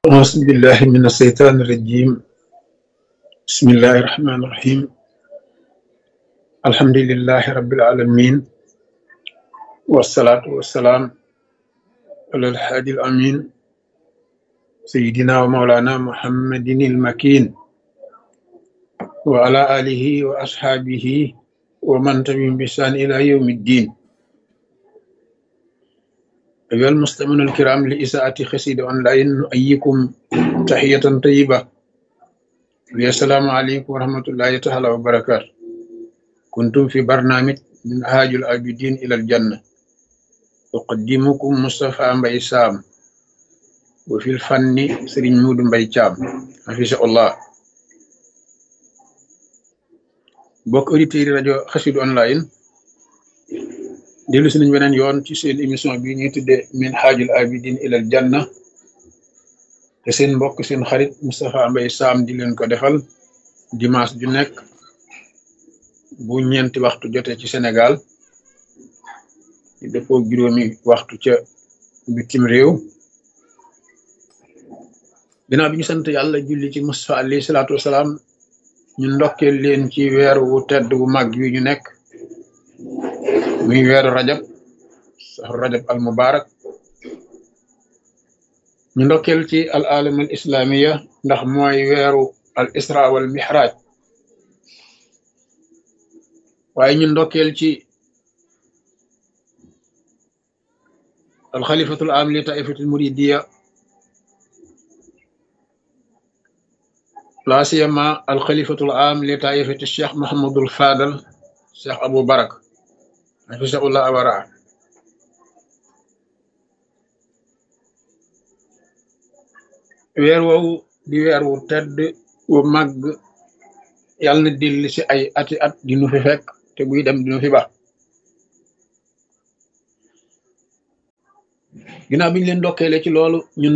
أعوذ بالله من الشيطان الرجيم بسم الله الرحمن الرحيم الحمد لله رب العالمين والصلاة والسلام على الحادي الأمين سيدنا ومولانا محمد المكين وعلى آله وأصحابه ومن تبعهم بإحسان إلى يوم الدين أيها المستمعون الكرام لإساءة خسيد أونلاين نؤيكم تحية طيبة السلام عليكم ورحمة الله تعالى وبركاته كنتم في برنامج من هاج العابدين إلى الجنة أقدمكم مصطفى مبي سام وفي الفن سرين مود مبي شام حفظه الله bokk auditeurs rajo Xassida online dellu si nañ beneen yoon ci seen émission bi ñuy tudde min haajul abidin ilal janna te seen mbokk seen xarit Moustapha Mbaye Sam di leen ko defal dimanche ju nekk bu ñeenti waxtu jotee ci Sénégal di dëppoo juróomi waxtu ca bitim réew ginnaaw bi ñu sant yàlla julli ci Moustapha alayhi salaatu wasalaam ñu ndokkeel leen ci weer wu tedd wu mag wi ñu nekk muy weeru rajab saxru rajab al mubarak ñu ndokkeel ci al alam al islamiya ndax mooy weeru al isra wal mihraj waaye ñu ndokkeel ci al xalifatul am li taifatul muridiya la siyama al xalifatul am li taifati cheikh mahamadul fadal cheikh abou barak hafisahullah awara weer woowu di weer wu tedd wu màgg yàlla na dellu si ay ati at dinu fi fekk te buy dem dinu fi ba ginnaaw bi ñu leen ndokkeele ci loolu ñun